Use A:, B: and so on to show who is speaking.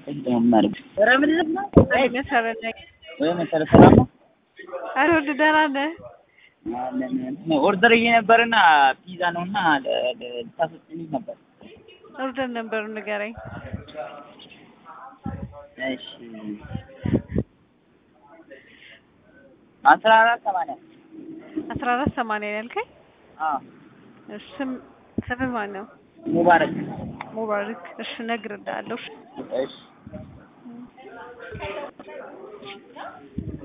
A: ማድረግ ኧረ ምንድን ነው
B: መሰረት ነኝ።
A: ወይ መሰረት ሰላም ነው?
B: ኧረ ወደ ደህና ነህ?
A: ኦርደር ነበርና ፒዛ ነውና ልታስወጪልኝ ነበር።
B: ኦርደር ነበሩ ንገረኝ።
A: እሺ አስራ አራት ሰማንያ
B: አስራ አራት ሰማንያ ነው ያልከኝ?
A: አዎ
B: ስም ስምህ ማን ነው?
A: ሙባረክ
B: ሙባረክ። እሺ እነግርልሃለሁ።
A: እሺ